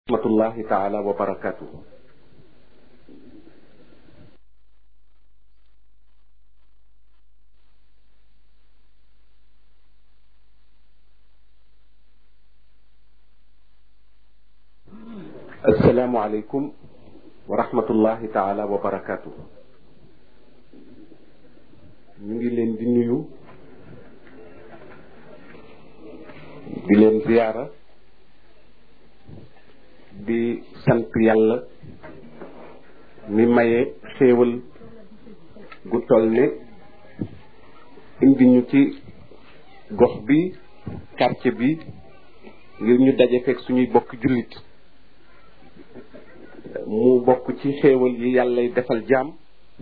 rahmatullahi taala wa barakatuhu assalaamu aleykum wa rahmatullahi taala wa barakatuhu ñu ngi leen di nuyu di leen ziyaara di sant yàlla mi maye xéewal gu toll ne indi ñu ci gox bi quartier bi ngir ñu daje fekk suñuy bokk jullit mu bokk ci xéewal yi yàllay defal jaam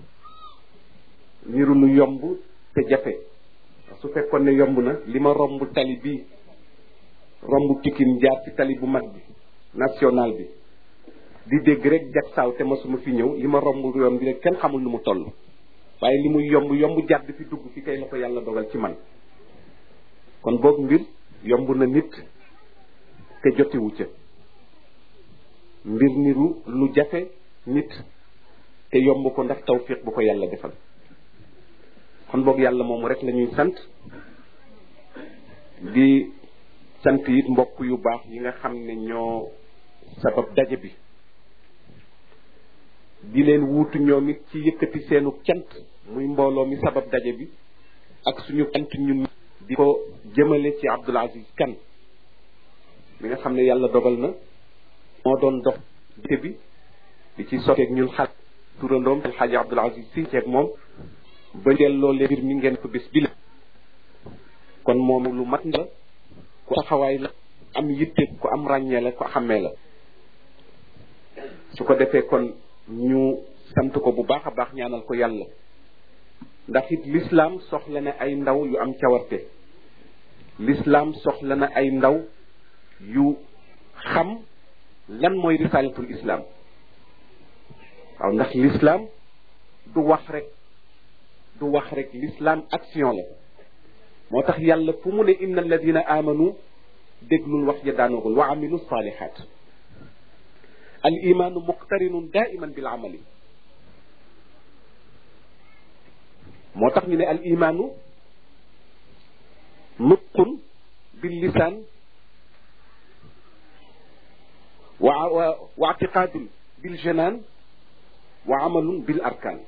niru lu yomb te jafe su fekkoon ne yomb na li ma romb tali bi romb Pikine jaar ci tali bu mag bi national bi di dégg rek jag saaw te masuma fi ñëw li ma romb yoon bi rek kenn xamul nu mu toll waaye li muy yomb yomb jàdd fi dugg fi kay la ko yàlla dogal ci man kon boog mbir yomb na nit te jotiwu ca mbir niru lu jafe nit te yomb ko ndax tawfiq bu ko yàlla defal kon boog yàlla moomu rek la ñuy sant di sant it mbokk yu baax yi nga xam ne ñoo sabab daje bi di leen wuutu ñoom it ci yëkkati seenu cant muy mbooloo mi sabab daje bi ak suñu cant ñun di ko jëmale ci Abdoul Aziz Kane mi nga xam ne yàlla dogal na moo doon dox dite bi di ci sotteeg ñun xaaj turandoom El Hadji Abdoul Aziz si ceeg moom ba delloo leen mbir mi ngeen ko bis bi la kon moom lu mat la ku taxawaay la am yitte ku am ràññee la ku xàmmee la su ko defee kon ñu sant ko bu baax a baax ñaanal ko yàlla ndax it lislaam soxla na ay ndaw yu am cawarte lislaam soxla na ay ndaw yu xam lan mooy risalatul islam waaw ndax lislaam du wax rek du wax rek l'islam action la moo tax yàlla fu mu ne inna alladina amanu déglul wax ja daanogul wa amilu salihat al imaanu muqtarinun daiman bil amali moo tax ñu ne al imaanu nutqun bil lisaan wa wa atiqaadun bil janaan wa amalun bil arkaan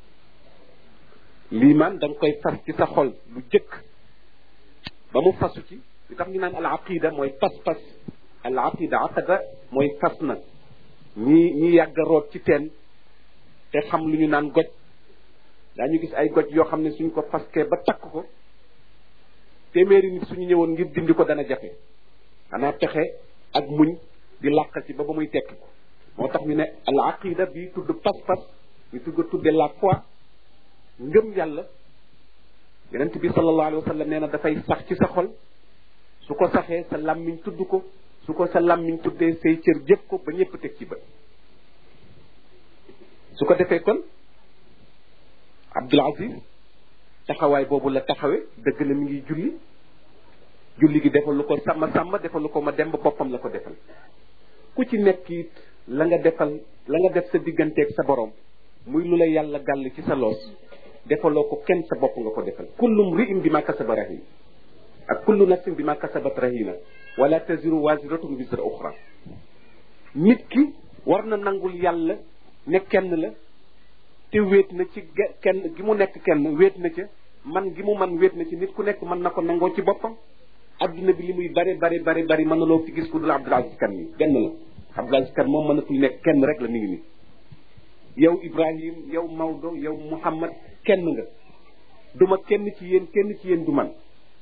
liimaan da nga koy fas ci sa xol lu jëkk ba mu fasu ci li tax ñu naan al aqida mooy pas-pas al aqida aqada mooy fas na ñi ñi yàgg a root ci teen te xam lu ñu naan goj daañu gis ay goj yoo xam ne suñ ko faskee ba takk ko téeméeri nit suñu ñëwoon ngir dindi ko dana jafe xanaa pexe ak muñ di làq ci ba ba muy tekki ko moo tax ñu ne al aqida bi tudd pas-pas ñu tudd tudde la foi ngëm yàlla yonent bi sallallahu alayhi wa sallam nee na dafay sax ci sa xol su ko saxee sa làmmiñ tudd ko su ko sa làmmiñ tuddee say cër jëf ko ba ñëpp teg ci ba su ko defee kon Abdoul Aziz taxawaay boobu la taxawe dëgg la mi ngi julli julli gi defal lu ko sàmm sàmm defal lu ko ma dem ba boppam la ko defal ku ci nekk it la nga defal la nga def sa digganteeg sa borom muy lu la yàlla gàll ci sa loos defaloo ko kenn sa bopp nga ko defal kullu mri'in bi ma kasaba rahin ak kullu nafsin bi ma kasabat rahina wala taziru waziratun wisra uxra nit ki war na nangul yàlla ne kenn la te wéet na ci kenn gi mu nekk kenn wéet na ca man gi mu man wéet na ci nit ku nekk mën na ko nangoo ci boppam adduna bi li muy bari bari bari bari mën na loo fi gis ku dul Abdoul Aziz Kane mi benn la Abdoul Aziz Kane moom mënatul nekk kenn rek la mi ngi nii yow Ibrahim yow Maodo yow Muhammad kenn nga duma kenn ci yéen kenn ci yéen du man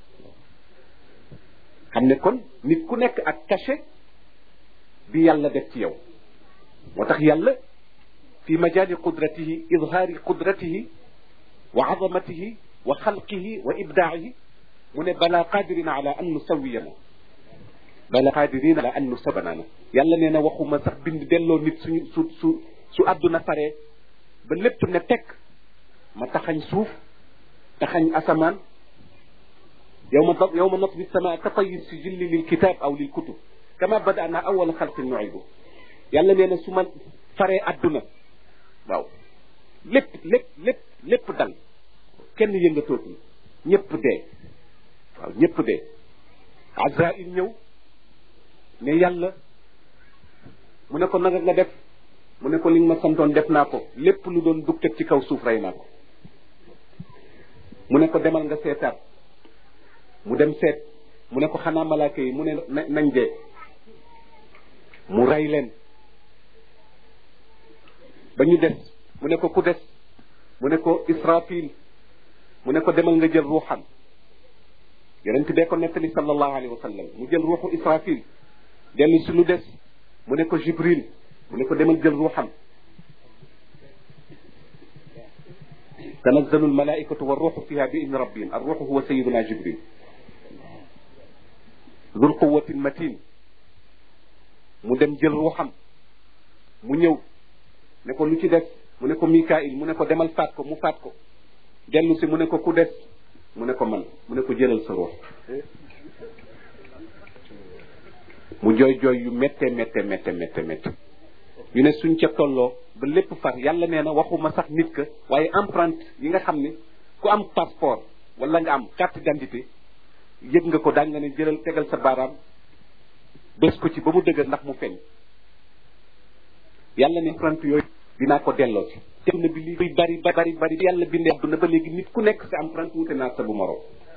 xam ne kon nit ku nekk ak cachet bi yàlla def ci yow moo tax yàlla fi majaali qudratihi idhaari qudratihi wa azamatihi wa xalqihi wa ibdaahi mu ne bala qadirina ala an nusawiyana bala qadirina ala an nusabanaana yàlla nee na waxuma sax bind delloo nit suñu su su su àdduna faree ba lépp ne tekk ma taxañ suuf taxañ asamaan yow ma yow ma natwi sama ka tayi sijilli lil kitab aw lil kutub kama badana awala xalqin nuidu yàlla nee na su ma faree àdduna waaw lépp lépp lépp lépp dal kenn yëngatootul ñëpp dee waaw ñëpp dee Azraïl ñëw ne yàlla mu ne ko nanga nga def mu ne ko li nga ma santoon def naa ko lépp lu doon dukkat ci kaw suuf rey naa ko mu ne ko demal nga seetaat mu dem seet mu ne ko xanaa malaaka yi mu ne nañ dee mu rey leen ba ñu des mu ne ko ku des mu ne ko israfil mu ne ko demal nga jël ruuxam yonent bee ko nettali sallallahu alayhi wa sallam mu jël ruuxu israfil dellu si lu des mu ne ko jibril mu ne ko demal jël ruuxam tanazzalu almalaikatu warruuxu fiha bi idni rabbihim arruuxu huwa sayiduna jibril dul quwatin matin mu dem jël ruuxam mu ñëw ne ko lu ci des mu ne ko mikail mu ne ko demal faat ko mu faat ko dellu si mu ne ko ku des mu ne ko man mu ne ko jëlal sa ruux mu jooy jooy yu métte métte métte métte métte ñu ne suñ ca tolloo ba lépp far yàlla nee na waxuma sax nit ka waaye empreinte yi nga xam ne ku am passeport wala nga am carte d'identité yëg nga ko daañ nga ne jëlal tegal sa baaraam bés ko ci ba mu dëgër ndax mu feeñ yàlla ne empreinte yooyu dinaa ko delloo ci dem na bi li buy bari bari bari yàlla bindee àdduna ba léegi nit ku nekk sa empreinte wute naa sa bu moroom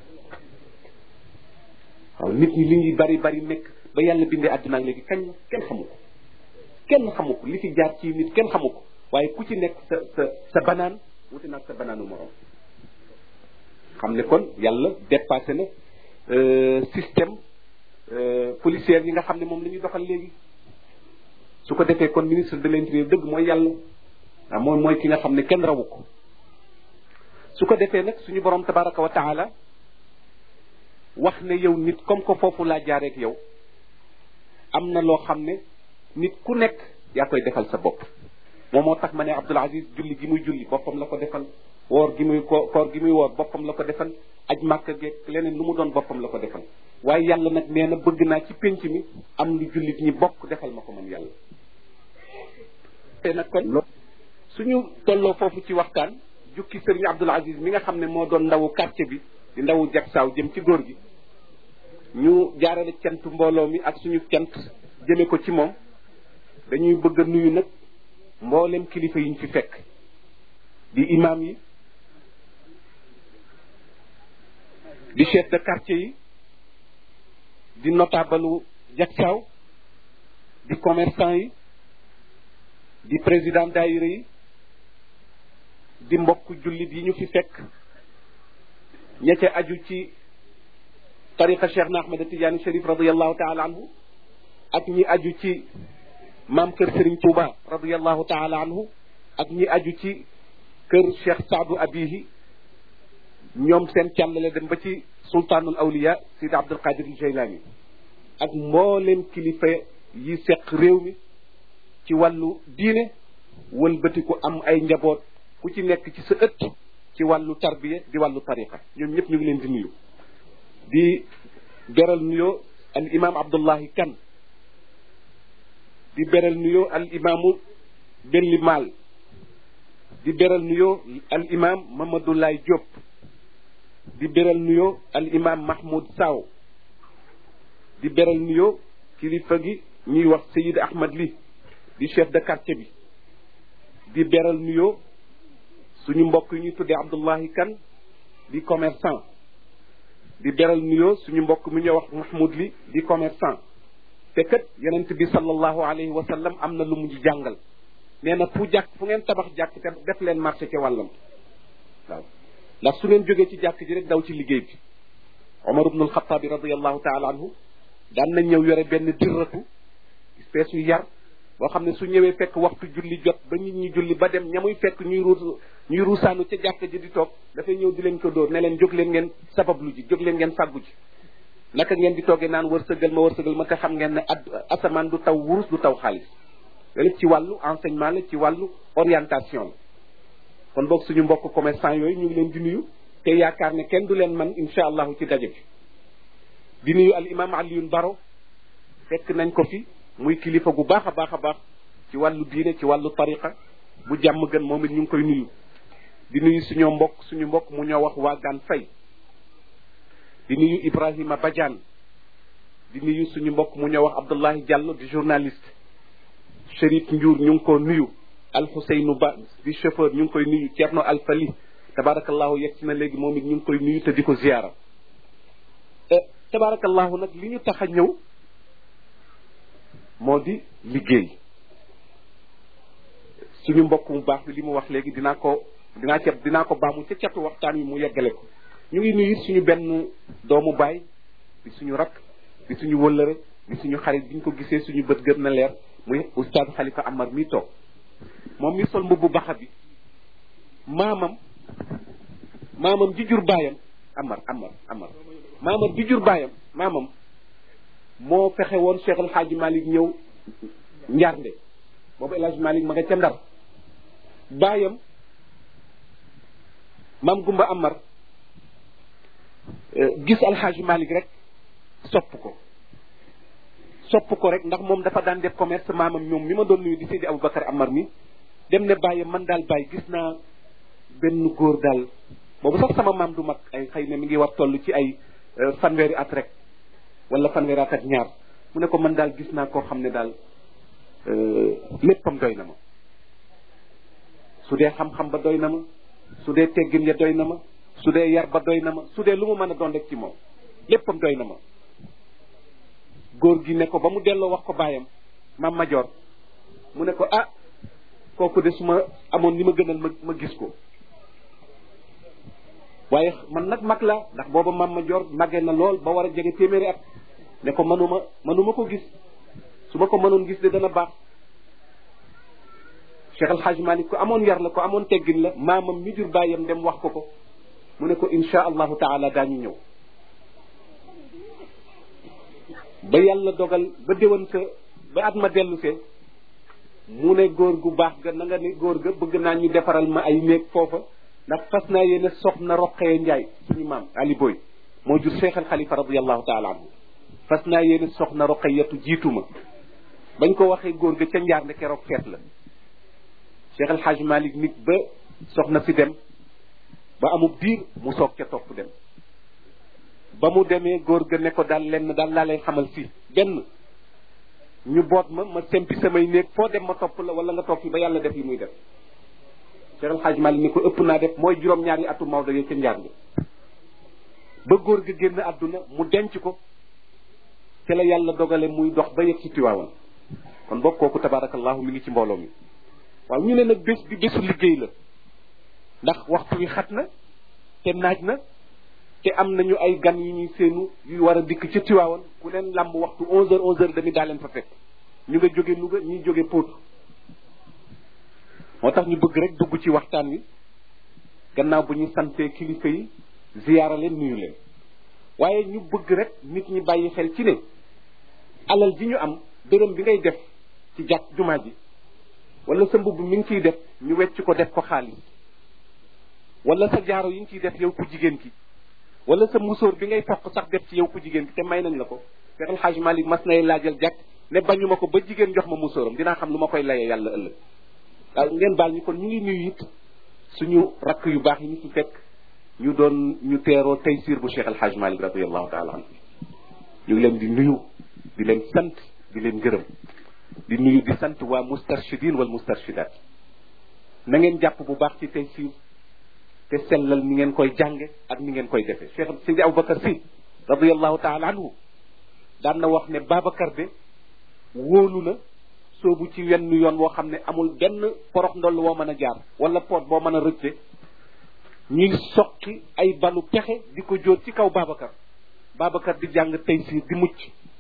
waaw nit ñi li ñuy bari bari nekk ba yàlla bindee àdduna léegi kañ la kenn xamu ko kenn xamu ko li fi jaar ci nit kenn xamu ko waaye ku ci nekk sa sa sa banaan wute naa sa banaanu moroom xam ne kon yàlla dépassé na système policier yi nga xam ne moom la ñuy doxal léegi su ko defee kon ministre de l'intérieur dëgg mooy yàlla ah mooy mooy ki nga xam ne kenn rawu ko su ko defee nag suñu borom tabaraka wa taala wax ne yow nit comme que foofu laa jaareek yow am na loo xam ne nit ku nekk yaa koy defal sa bopp moom moo tax ma ne Abdul Aziz julli gi muy julli boppam la ko defal woor gi muy ko koor gi muy woor boppam la ko defal aj màkk geeg leneen lu mu doon boppam la ko defal waaye yàlla nag nee na bëgg naa ci pénc mi am lu jullit ñi bokk defal ma ko man yàlla te nag kon suñu tolloo foofu ci waxtaan jukki sëriñ Abdul Aziz mi nga xam ne moo doon ndawu quartier bi di ndawu jagsaaw jëm ci góor gi ñu jaarale cant mbooloo mi ak suñu cant jëme ko ci moom dañuy bëgg a nuyu nag mboolem kilifa yi ñu fi fekk di imam yi di chef de quartier yi di notable jagsaaw di commerçant yi di président daayira yi di mbokk jullit yi ñu fi fekk ña ca aju ci tariqa cheikh na ahmad tidiane sharif radiallahu taala anhu ak ñi aju ci maam kër Serigne Touba radiallahu taala anhu ak ñi aju ci kër cheikh saadu abihi ñoom seen càllale dem ba ci sultaanul awliya sidi abdul qadir al jaylani ak mbooleem kilifa yi seq réew mi ci wàllu diine wëlbatiku am ay njaboot ku ci nekk ci sa ëtt ci wàllu tarbiya di wàllu tariqa ñoom ñëpp ñu ngi leen di nuyu di beral nuyoo al imam abdullahi kan di beral nuyoo al imaamu belli maal di beral nuyoo al imam mamadulaay diop di beral nuyoo al imam mahmoud saw di beral nuyoo kilifa gi ñuy wax sayid ahmad li di chef de quartier bi di beral nuyoo suñu mbokk yi ñuy tuddee abdullahi kan di commerçant di beral nuyoo suñu mbokk mi ñuy wax mahmoud li di commerçant te kat yonent bi sallallahu alayhi wa sallam am na lu mu jàngal nee na fu jàkk fu ngeen tabax jàkk te def leen marché ca wàllam waaw ndax su ngeen jógee ci jàkk ji rek daw ci liggéey bi omar ibnul xataabi radiallahu taala anhu daan na ñëw yore benn dirratu espèce yu yar boo xam ne su ñëwee fekk waxtu julli jot ba nit ñi julli ba dem ña muy fekk ñuy ruus ñuy ruusaanu ca jàkk ji di toog dafay ñëw di leen ko dóor ne leen jóg leen ngeen sabablu ji jóg leen ngeen fàggu ji naka ngeen di toogee naan wërsëgal ma wërsëgal ma te xam ngeen ne ad asamaan du taw wurus du taw xaalis loolu ci wàllu enseignement la ci wàllu orientation la kon boog suñu mbokk commerçant yooyu ñu ngi leen di nuyu te yaakaar ne kenn du leen man insha allahu ci daje bi di nuyu al imam Alioune Baro fekk nañ ko fi muy kilifa gu baax a baax a baax ci wàllu diine ci wàllu tariqa bu jàmm gën moom it ñu ngi koy nuyu di nuyu suñu mbokk suñu mbokk mu ñoo wax waagaan fay di nuyu Ibrahima Badiane di nuyu suñu mbokk mu ñoo wax Abdullahi Diallo di journaliste Chérif Ndiour ñu ngi ko nuyu Al Huseynu Ba di chauffeur ñu ngi koy nuyu Thierno Alfali tabarakallahu yegg si na léegi moom it ñu ngi koy nuyu te di ko ziyaara tabarakallahu nag li ñu tax a ñëw moo di liggéey suñu mbokk mu baax bi li mu wax léegi dinaa ko dinaa ca dinaa ko baamu ca catu waxtaan wi mu yeggale ko ñu ngi nuyu suñu benn doomu baay di suñu rakk di suñu wëllëre di suñu xarit bi ñu ko gisee suñu bët gën na leer muy oustaz Khalifa Amar mi toog moom mi sol mbubbu baxa bi maamam maamam ji jur baayam Amar Amar Amar maamam ji jur baayam maamam moo fexe woon Cheikh El Hadj Malick ñëw Njaarnde boobu El Hadj Malick ma nga ca Ndar baayam maam Gumba Amar gis El Hadj Malick rek sopp ko sopp ko rek ndax moom dafa daan def commerce maamam ñoom mi ma doon nuyu di Seydi Aboubacar Amar mi dem ne bàyyi man daal bàyyi gis naa benn góor daal boobu sax sama maam du mag ay xëy na mi ngi war toll ci ay fanweeri at rek wala fanweeri at ak ñaar mu ne ko man daal gis naa koo xam ne daal léppam doy na ma su dee xam-xam ba doy na ma su dee teggin ya doy na ma su dee yar ba doy na ma su dee lu mu mën a doon rek ci moom léppam doy na ma góor gi ne ko ba mu delloo wax ko baayam maam Major mu ne ko ah kooku de su ma amoon li ma gënal ma ma gis ko waaye man nag mag la ndax booba maam Major màggee na lool ba war a jege téeméeri at ne ko manuma manuma ko gis su ma ko mënoon gis de dana baax Cheikh El Hadj Malick ko amoon yar la ko amoon teggin la maamam mi jur baayam dem wax ko ko mu ne ko insha allahu taala daañu ñëw ba yàlla dogal ba déwan sa ba at ma dellu see mu ne góor gu baax ga na nga ne góor ga bëgg naa ñu defaral ma ay néeg foofa ndax fas naa yéene soxna roqee njaay suñu maam ali boy moo jur cheikh al xalifa radiallahu taala anhu fas naa yéene soxna roqeyatu jiitu ma bañ ko waxee góor ga ca njaar ne keroog feet la cheikh al haj malik nit ba soxna si dem ba amub diir mu soog ca topp dem ba mu demee góor ga ne ko daal lenn daal laa lay xamal fii benn ñu boot ma ma sempi samay néeg foo dem ma topp la wala nga toog fi ba yàlla def yi muy def Cheikh El Hadj Malick ni ko ëpp naa def mooy juróom-ñaari atu Maodo yee ca njaar bi ba góor ga génn àdduna mu denc ko te la yàlla dogale muy dox ba yegg ci Tiwaawan kon boog kooku tabarakallahu mi ngi ci mbooloo mi waaw ñu ne nag bés bi bésu liggéey la ndax waxtu wi xat na te naaj na te am nañu ay gan yu ñuy seenu yu war a dikk ca Tiwaawan ku leen làmb waxtu onze heures onze heures demi daa leen fa fekk ñu nga jóge Louga ñuy jóge Pout moo tax ñu bëgg rek dugg ci waxtaan wi gannaaw bu ñu santee kilifa yi ziyaara leen nuyu leen waaye ñu bëgg rek nit ñi bàyyi xel ci ne alal ji ñu am dërëm bi ngay def ci jàkk jumaa ji wala sa mbubb mi ngi ciy def ñu wecc ko def ko xaalis wala sa jaaro yi ngi ciy def yow ku jigéen ki wala sa musóor bi ngay toq sax def ci yow ku jigéen ki te may nañ la ko Cheikh El Hadj Malick mas nay laajal jàkk ne bañu ma ko ba jigéen jox ma musóoram dinaa xam lu ma koy layee yàlla ëllëg waaw ngeen baal ñu kon ñu ngi nuyu it suñu rakk yu baax yi ñu ci fekk ñu doon ñu teeroo taysiir bu Cheikh El Hadj Malick radiallahu taala anhu ñu ngi leen di nuyu di leen sant di leen gërëm di nuyu di sant waa mustarshidin wal mustarshidat na ngeen jàpp bu baax ci taysiir te sellal ni ngeen koy jànge ak ni ngeen koy defee Cheikh Sidi Aboubacar si radiallahu taala anhu daan na wax ne Babacar de wóolu na soobu ci wenn yoon woo xam ne amul benn porox ndoll woo mën a jaar wala poot boo mën a rëcce ñuy soqi ay balu pexe di ko jóor ci kaw Babacar Babacar di jàng taysiir di mucc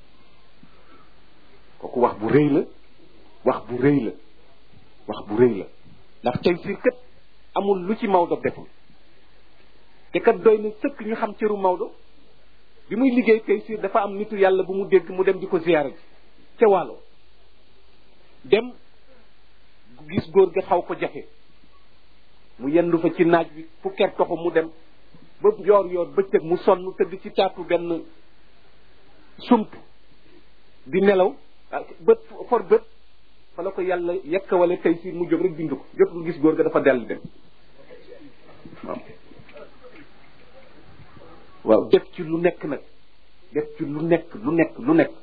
kooku wax bu rëy la wax bu rëy la wax bu rëy la ndax taysiir kat amul lu ci Maodo deful te kat doy na sëkk ñu xam cëru Maodo bi muy liggéey taysiir dafa am nitu yàlla bu mu dégg mu dem di ko ziyaara ji ca wàllo dem gis góor ga xaw ko jafe mu yendu fa ci naaj bi fu ker toxu mu dem ba yoor yoor bëccëg mu sonn tëdd ci taatu benn sump di nelaw bët for bët fa la ko yàlla yekk wala tey si mu jóg rek bind ko jotul gis góor ga dafa dell dem waaw waaw def ci lu nekk nag def ci lu nekk lu nekk lu nekk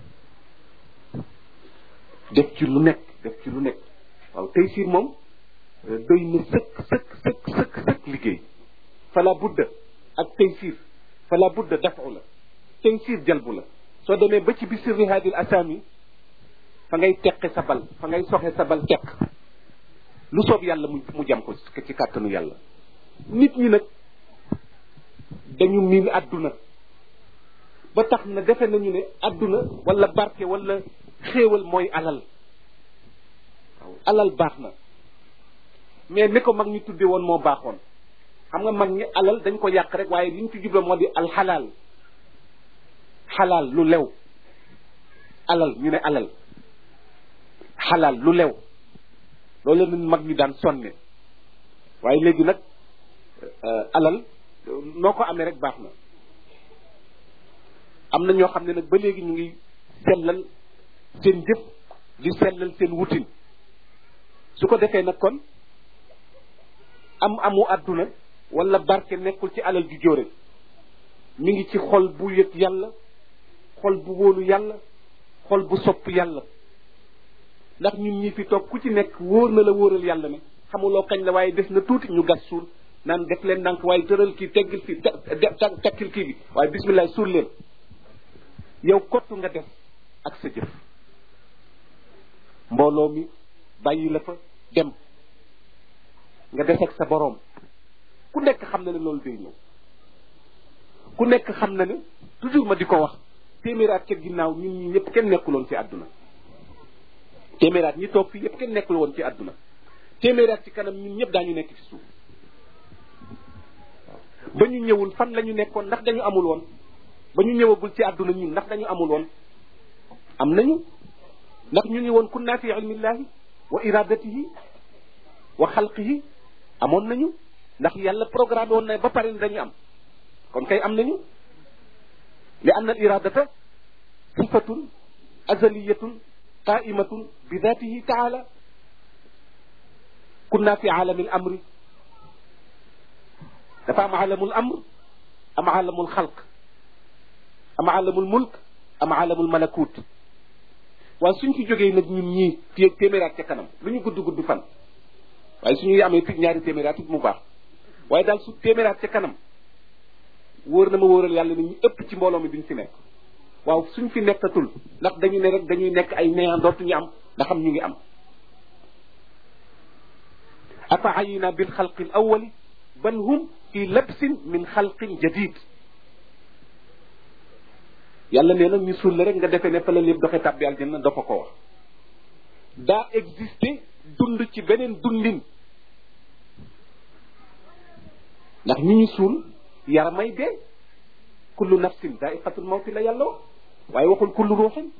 def ci lu nekk def ci lu nekk waaw tey siir moom doy na sëkk sëkk sëkk sëkk sëkk liggéey fala budda ak tey siir fala budda dafu la tey siir jalbu la soo demee ba ci bi sirri hadil asami fa ngay teqe sa bal fa ngay soxe sa bal teq lu soob yàlla mu mu jam ko ci kàttanu yàlla nit ñi nag dañu miin àdduna ba tax na defe nañu ne àdduna wala barke wala xéewal mooy alal waaw alal baax na mais ni ko mag ñi tudde woon moo baaxoon xam nga mag ñi alal dañ ko yàq rek waaye li ñu ci jubla moo di alxalaal xalaal lu lew alal ñu ne alal xalaal lu lew loolu la mag ñi daan sonne waaye léegi nag alal noo ko amee rek baax na am na ñoo xam ne nag ba léegi ñu ngi sellal seen jëf di sellal seen wutin su ko defee nag kon am amu àdduna wala barke nekkul ci alal ju jóore mi ngi ci xol bu yëg yàlla xol bu wóolu yàlla xol bu sopp yàlla ndax ñun ñi fi toog ku ci nekk wóor na la wóoral yàlla ne xamuloo kañ la waaye des na tuuti ñu gas suul naan def leen ndànk waaye tëral kii teggil kii takkil kii bi waaye bismillah suul leen yow kottu nga def ak sa jëf mbooloo mi bàyyi la fa dem nga des ak sa boroom ku nekk xam na ne loolu day ñëw ku nekk xam na ne toujours ma di ko wax téeméeraat ca ginnaaw ñun ñi ñëpp kenn nekkuloon ci àdduna téeméeraat ñi toog fii yëpp kenn nekkul woon ci àdduna téeméeraat ci kanam ñun ñëpp daañu nekk ci suuf ba ñu ñëwul fan la ñu nekkoon ndax dañu amul woon ba ñu ñëwagul ci àdduna ñun ndax dañu amul woon am nañu ndax ñu ngi woon kunna fi ilmillahi wa iradatihi wa xalqihi amoon nañu ndax yàlla programme woon na ba pare ni dañu am kon kay am nañu li anna al iradata sifatun azaliyatun qaimatun bi datihi taala kunna fi aalami al amri dafa am aalamul amr am aalamul xalq am aalamul mulk am aalamul malakut waaye suñ fi jógee nag ñun ñii fii téeméeraat ca kanam lu ñu gudd gudd fan waaye suñuy amee tig ñaari téeméeraat it mu baax waaye daal su téeméeraat ca kanam wóor na ma wóoral yàlla ne ñu ëpp ci mbooloo mi duñ fi nekk waaw suñ fi nekkatul ndax dañu ne rek dañuy nekk ay néant dootuñu am ndax am ñu ngi am afa ayina bil xalqi al awali bal hum fi labsin min xalqin jadid yàlla nee na ñu suul la rek nga defee ne fa la lépp doxe tàbbi aljanna dafa ko wax daa existé dund ci beneen dundin ndax ñi ñu suul yaramay dee kullu nafsin daiqatul mawti la yàlla wax waaye waxul kullu ruuxin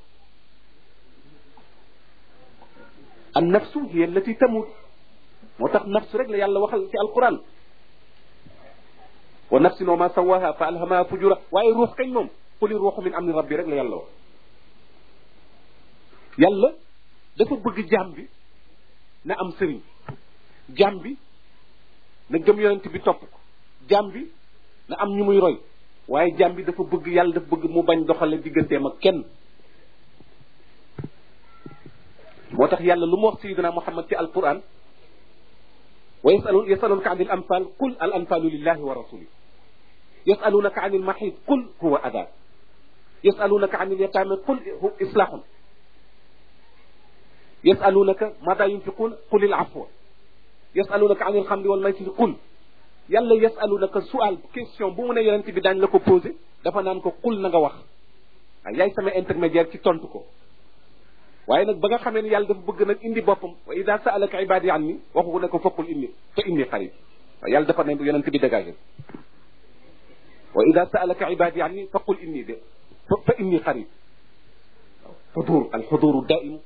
an nafsu hiya allati tamut moo tax nafsu rek la yàlla waxal ci alquran wa nafsin wa ma sawaha fa alhamaha fujura waaye ruux kañ moom quli ruuxu min amri rabbi rek la yàlla wax yàlla dafa bëgg jaam bi na am sëriñ jaam bi na gëm yonent bi topp ko jaam bi na am ñu muy roy waaye jaam bi dafa bëgg yàlla dafa bëgg mu bañ doxale digganteem ak kenn moo tax yàlla lu mu wax sayidina muhammad ci alquran wa yasalu yasalunaka an il anfal qul al anfalu lillahi wa rasuli yasalunaka an il mahid qul huwa ada yasalunaka an il yatame qul hu islahun yasalunaka mada yunfiqun qul il afwa yasalunaka an il xamri wal maysiri qul yàlla yasalunaka sual question bu mu ne yonent bi daañ la ko posé dafa naan ko qul na nga wax waaye yaay sama intermédiaire ci tontu ko waaye nag ba nga xamee ne yàlla dafa bëgg nag indi boppam wa ida saalaka ibadi anni waxu ko ne ko fokkul inni fa inni xarib waaye yàlla dafa ne yonent bi dégagé wa ida saalaka ibadi anni faqul inni de fa inni xarib xudur alxuduru daimu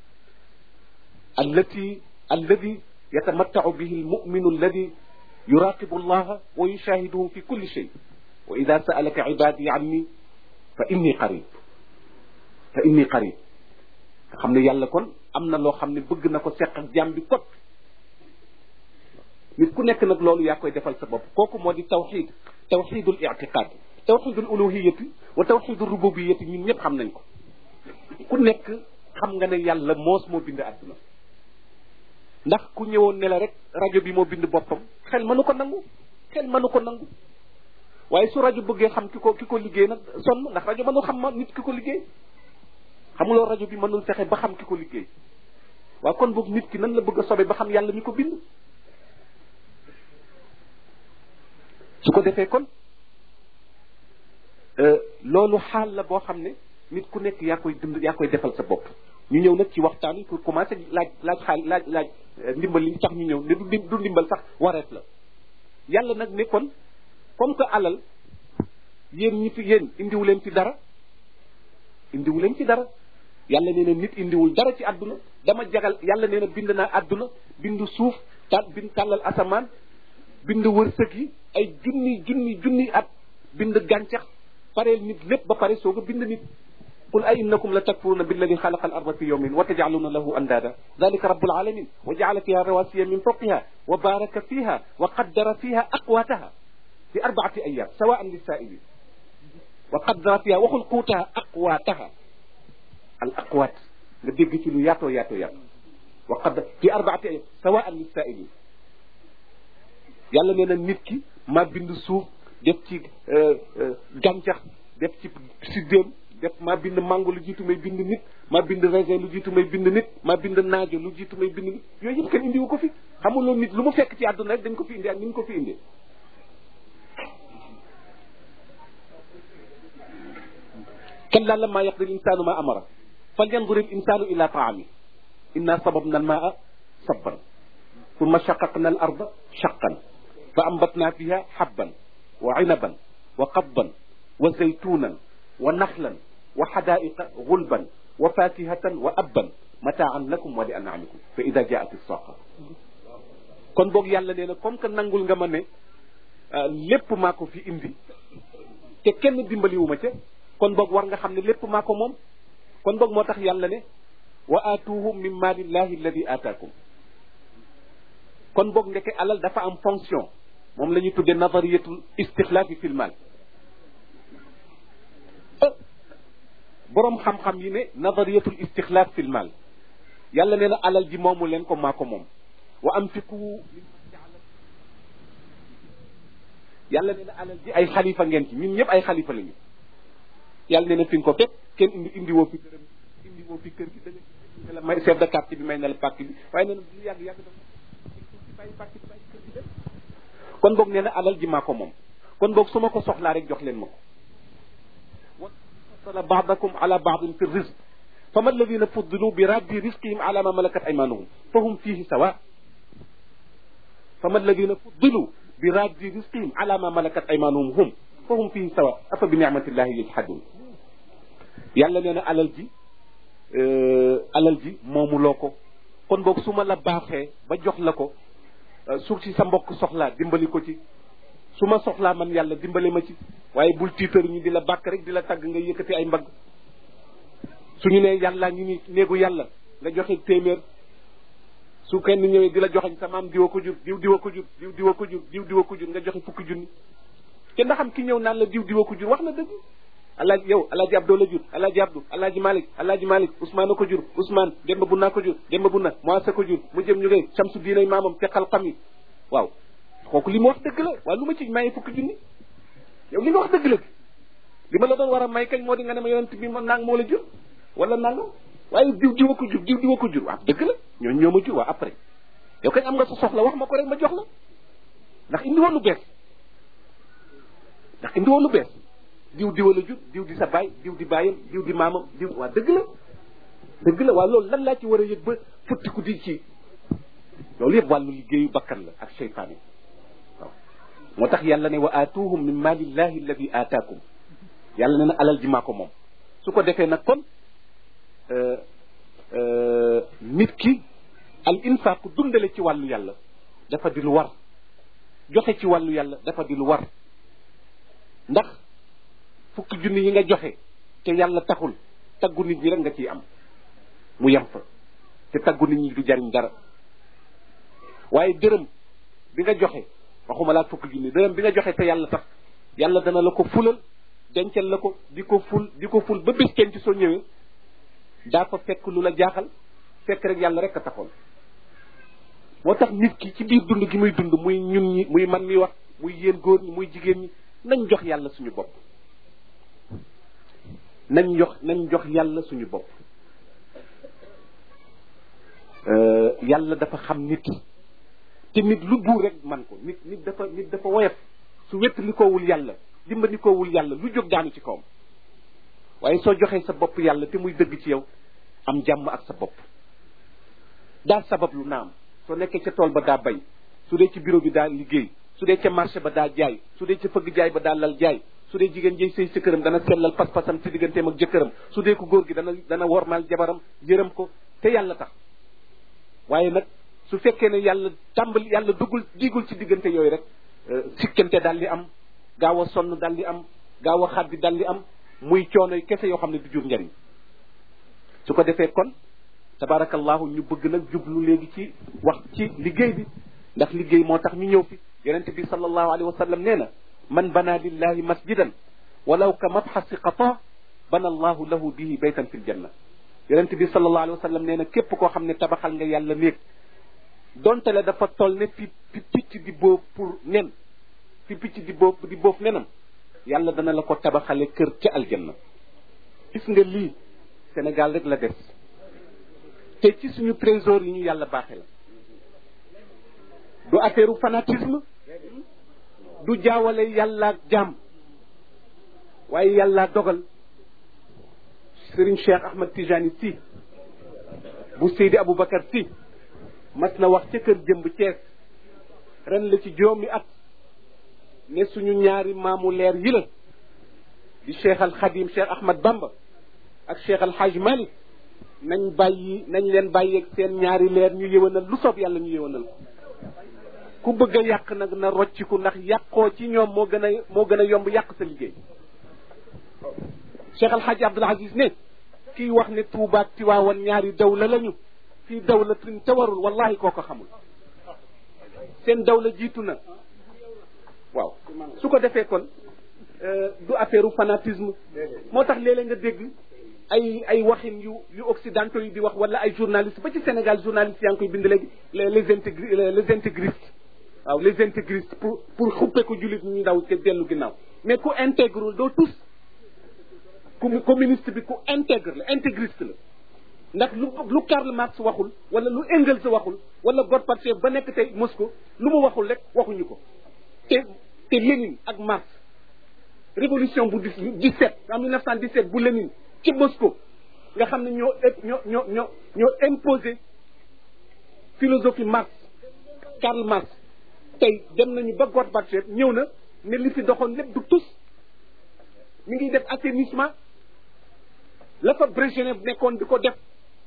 allati alladi yatamattacu bihi almuminu alladi yuraqibu allaha wa yushahiduhu fi kulli shay wa ida saalaka ibadi anni fa inni qarib fa inni qarib nga xam ne yàlla kon am na loo xam ne bëgg na ko seq ak jaam bi kot nit ku nekk nag loolu yaa koy defal sa bopp kooku moo di tawxid tawxidul itiqaad tawxidul uluhiyati wa tawxidul rububiyati ñun ñëpp xam nañ ko ku nekk xam nga ne yàlla moos moo bind àdduna ndax ku ñëwoon ne la rek rajo bi moo bind boppam xel mënu ko nangu xel mënu ko nangu waaye su rajo bëggee xam ki ko ki ko liggéey nag sonn ndax rajo mënul xam ma nit ki ko liggéey xamuloo rajo bi mënul fexe ba xam ki ko liggéey waaw kon boog nit ki nan la bëgg a sobe ba xam yàlla mi ko bind su ko defee kon loolu xaal la boo xam ne nit ku nekk yaa koy dund yaa koy defal sa bopp ñu ñëw nag ci waxtaan pour commencer laaj laaj xaal laaj laaj ndimbal li tax ñu ñëw ne du du ndimbal sax wareef la yàlla nag ne kon comme que alal yéen ñi fi yéen indiwu leen ci dara indiwu leen ci dara yàlla nee na nit indiwul dara ci àdduna dama jagal yàlla nee na bind naa àdduna bind suuf ta bind tàllal asamaan bind wërsëg yi ay junni junni junni at bind gàncax pareel nit lépp ba pare soog a bind nit qul a innakum la takfuruna billadi xalaqa al arda fi yawmin wa tajcaluna lahu andada dalika rabbul alamin wa jacala fiha rawasiya min fawqiha wa baraka fiha wa qaddara fiha aqwataha fi arbaati ayam sawaan lisaailin wa qaddara fiha waxul quutaha aqwaataha al aqwaat nga dégg ci lu yaatoo yaatoo yaatoo wa qaddara fi arbaati ayam sawaan lisaailin yàlla nee na nit ki maa bind suuf def ci gàncax def ci siddéem def maa bind mango lu jiitu may bind nit maa bind raisin lu jiitu may bind nit maa bind naajo lu jiitu may bind nit yooyu yëpp kenn indiwu ko fi xamuloo nit lu mu fekk ci àdduna rek dañ ko fi indi ak ni ñu ko fi indee kalla lamma yaqdi l insanu ma amara falyandur il insanu ila taami inna sababna almaa sabban ثم شققنا الأرض شقا فأنبتنا فيها حبا وعنبا وقضبا وزيتونا ونخلا وحدائق غلبا وفاكهة وأبا متاعا لكم ولأنعامكم فإذا جاءت الصاخة kon boog yàlla nee na comme que nangul nga ma ne lépp maa ko fi indi te kenn dimbaliwuma ca kon boog war nga xam ne lépp maa ko moom kon boog moo tax yàlla ne wa aatuhum min maalillahi alladi aataakum kon boog ndeke alal dafa am fonction moom la ñuy tuddee nazariyatul istixlaafi fil maal boroom xam-xam yi ne nazariyatul istixlaaf fil maal yàlla nee na alal ji moomu leen ko maa ko moom wa anfiqu yàlla nee na alal ji ay xalifa ngeen ci ñun ñëpp ay xalifa lañu yàlla nee na fi nga ko fekk kenn indi indi woo fi dërëm indi woo fi kër gi da nga la may chef de quartier bi may na la pàcc bi waaye nee na lu yàgg yàgg dafa bàyyi pàcc bi bàyyi kër gi dem kon boog nee na alal ji maa ko moom kon boog su ma ko soxlaa rek jox leen ma ko wa fasala baadakum ala baadin fi rizq fama alladina fuddilu bi raddi risqihim ala ma malakat aymanuhum fa hum fihi sawa fama alladina fuddilu bi raddi risqihim ala ma malakat aymanuhum hum fa hum fihi sawa afa bi nicmatillahi yajhadun yàlla nee na alal ji alal ji moomuloo ko kon boog su ma la baaxee ba jox la ko su ci sa mbokk soxlaa dimbali ko ci su ma soxlaa man yàlla dimbali ma ci waaye bul tiitar ñi di la bàkk rek di la tagg nga yëkkati ay mbagg suñu ne yàlla ngi ni néegu yàlla nga joxe téeméer su kenn ñëwee di la joxañ sa maam diwa ko jur diw diwa ko jur diw diwa ko jur diw diwa ko jur nga joxe fukki junni te ndax xam ki ñëw naan la diw diwa ko jur wax na dëgg alaaji yow alaaji abdoo la jur alaaji abdou alaaji malik alaaji malik ousmane a ko jur ousmane demba bunna ko jur demba bunna moisa ko jur mu jëm ñu koy samsu diinay maamam te xalxam yi waaw kooku li ma wax dëgg la waaye lu ma ci maye fukki junni yow li nga wax dëgg la li ma la doon war a may kañ moo di nga ne ma yonent bi ma naang moo la jur wala nangam waaye diw diwa ko jur diw diwa ko jur waaw dëgg la ñooñu ñoo ma jur waaw après yow kañ am nga sa soxla wax ma ko rek ma jox la ndax indi woon lu bees ndax indi woon lu bees diw diwa la jur diw di sa baay diw di baayam diw di maamam diw waa dëgg la dëgg la waa loolu lan laa ci war a yëg ba futtiku di ci loolu yëpp wàllu liggéeyu bakkan la ak seytaan yi waaw moo tax yàlla ne wa aatuhum min maalillahi alladi aataakum yàlla ne na alal ji maa ko moom su ko defee nag kon nit ki al infaq dundale ci wàllu yàlla dafa di lu war joxe ci wàllu yàlla dafa di lu war ndax fukki junni yi nga joxe te yàlla taxul taggu nit ñi rek nga ciy am mu yem fa te taggu nit ñi du jariñ dara waaye dërëm bi nga joxe waxuma laa fukk junni dërëm bi nga joxe te yàlla tax yàlla dana la ko fulal dencal la ko di ko ful di ko ful ba bés kenn ci soo ñëwee daa fa fekk lu la jaaxal fekk rek yàlla rek a taxoon moo tax nit ki ci biir dund gi muy dund muy ñun ñi muy man mi wax muy yéen góor ñi muy jigéen ñi nañ jox yàlla suñu bopp nañ jox nañ jox yàlla suñu bopp yàlla dafa xam nit te nit lu buur rek man ko nit nit dafa nit dafa woyof su wett li koowul yàlla dimbali koowul yàlla lu jóg daanu ci kawam waaye soo joxee sa bopp yàlla te muy dëgg ci yow am jàmm ak sa bopp daa sabab lu naam soo nekkee ca tool ba daa bay su dee ci bureau bi daa liggéey su dee ca marché ba daa jaay su dee ca fëgg jaay ba daa lal jaay su dee jigéen jëy sëy sa këram dana sellal pas-pasam ci digganteem ak jëkkëram su dee ko góor gi dana dana wormaal jabaram yërëm ko te yàlla tax waaye nag su fekkee ne yàlla tàmbali yàlla duggul digul ci diggante yooyu rek sikkante daal di am gaaw a sonn daal di am gaaw a xaddi daal di am muy coono kese yoo xam ne du jur njariñ su ko defee kon tabarakallahu ñu bëgg nag jublu léegi ci wax ci liggéey bi ndax liggéey moo tax ñu ñëw fi yonente bi sallallahu alayhi wa sallam nee na man bana lillahi masjidan walaw ka mabxasi qata bana allahu lahu bihi baytan fi ljanna yonente bi sallallahu alayhi wa sallam nee na képp koo xam ne tabaxal nga yàlla néeg donte la dafa toll ne fi fi picc di boof pour nen fi picc di boof di boof nenam yàlla dana la ko tabaxale kër ca aljanna gis nga lii Sénégal rek la des te ci suñu trésor yi ñu yàlla baaxe la du affaire u fanatisme du jaawale yàlla ak jaam waaye yàlla dogal Serigne Cheikh Ahmad Tijani si bu Seydi Aboubacar si mas na wax ca kër jëmb Cees ren la ci juróomi at ne suñu ñaari maamu leer yi la di Cheikh al Khadim Cheikh Ahmad Bamba ak Cheikh al Haj Malik nañ bàyyi nañ leen bàyyi ak seen ñaari leer ñu yëwanal lu soob yàlla ñu yëwanal ko ku bëgg a yàq nag na rocciku ndax yàqoo ci ñoom moo gën a moo gën a yomb yàq sa liggéey Cheikh al Haj Abdul Aziz ne kii wax ne Tuuba ak Tiwaawan ñaari dawla lañu fii dawla tin tawarul wallahi koo ko xamul seen dawla jiitu na waaw su ko defee kon du affaire fanatisme moo tax léeg-léeg nga dégg ay ay waxin yu yu occidentaux yi di wax wala ay journalistes ba ci Sénégal journalistes yaa ngi koy bind léegi les intégri les intégristes waaw les intégristes pour pour xuppe ko jullit ñu daw te dellu ginnaaw mais ku intègre doo tous ku communiste bi ku intègre la intégriste la ndax lu lu Karl Marx waxul wala lu Engels waxul wala Gorbatchev ba nekk tey Moscou lu mu waxul rek waxuñu ko te te Lénine ak Marx révolution bu dix dix-sept en 1917 bu Lénine ci Moscou nga xam ne ñoo ñoo ñoo ñoo ñoo imposé philosophie Marx Karl Marx tey dem nañu ba Gorbatchev ñëw na ne li fi doxoon lépp du tus mi ngi def assainissement la fa Brejnev nekkoon di ko def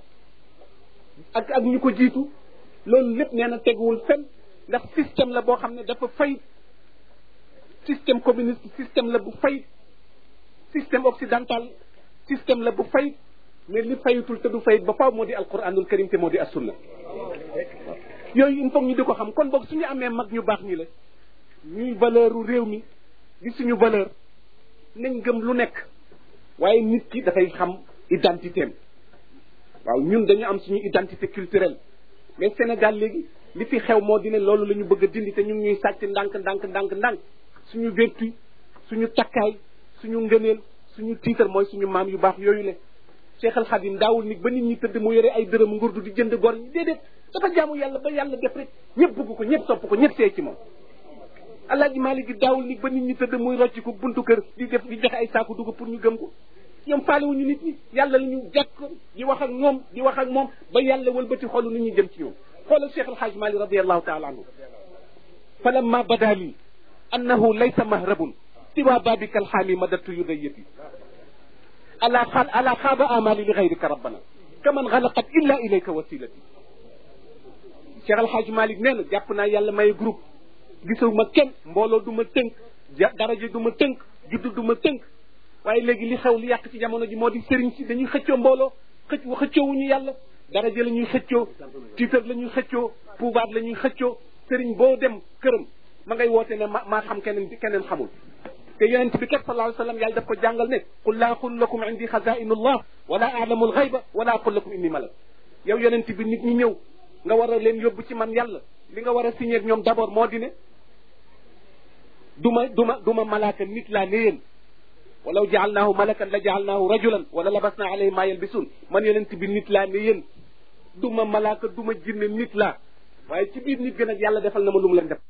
ak ak ñu ko jiitu loolu lépp nee na teguwul fen ndax système la boo xam ne dafa fay système communiste système la bu fay système occidental système la bu fay mais li fayutul te du fayit ba faaw moo di alquranul karim te moo di assunna yooyu il faut ñu di ko xam kon boog suñu amee mag ñu baax ñi la ñuy valeur u réew mi di suñu valeur nañ gëm lu nekk waaye nit ki dafay xam identité am waaw ñun dañu am suñu identité culturelle mais Sénégal léegi li fi xew moo di ne loolu la ñu bëgg a dindi te ñu ngi ñuy sàcc ndànk ndànk ndànk ndànk suñu vertu suñu takkaay suñu ngëneel suñu tiitar mooy suñu maam yu baax yooyu le Cheikh Al Khadim daawul nit ba nit ñi tëdd mu yore ay dërëm ngurdu di jënd gor ñi déedéet dafa jaamu yàlla ba yàlla def rek ñëpp bëgg ko ñëpp sopp ko ñëpp see ci moom Alaaji Maalik gi daawul nit ba nit ñi tëdd muy rocc ko buntu kër di def di joxe ay saaku dugg pour ñu gëm ko ñoom faalewuñu nit ñi yàlla la ñu jàkk di wax ak ñoom di wax ak moom ba yàlla wëlbati xolu nit ñi jëm ci ñoom xoolal Cheikh Alhaaj Maalik radiallahu taala anhu fa lamma bada lii annahu laysa mahrabun siwa babika alxaami madatu yudayati ala xaal ala xaaba amali li gayrika rabbana kaman xalaqat illa ilayka wasilati Cheikh Alhaaj Maalik nee na jàpp naa yàlla may groupe gisuma kenn mbooloo du ma tënk daraja du ma tënk juddu du ma tënk waaye léegi li xew li yàq ci jamono ji moo di sëriñ si dañuy xëccoo mbooloo xëcc xëccoowuñu yàlla daraja la ñuy xëccoo tiitar la ñuy xëccoo pouvoir la ñuy xëccoo sëriñ boo dem këram ma ngay woote ne ma maa xam keneen keneen xamul te yonent bi kat sallallahu alayhi wa sallam yàlla daf ko jàngal ne qul laa aqul lakum indi xazainu llah wala aalamu alxayba wala aqul lakum inni malak yow yonent bi nit ñi ñëw nga war a leen yóbbu ci man yàlla li nga war a signé ak ñoom d'abord moo di ne duma duma duma malaaka nit laa ne yéen walaw jaalnaahu malakan la jaalnaahu rajulan wala labasna alayhi ma yalbisun man yonent bi nit laa ne yéen duma malaaka duma jinne nit laa waaye ci biir nit gën ak yàlla defal na ma lu mu leen def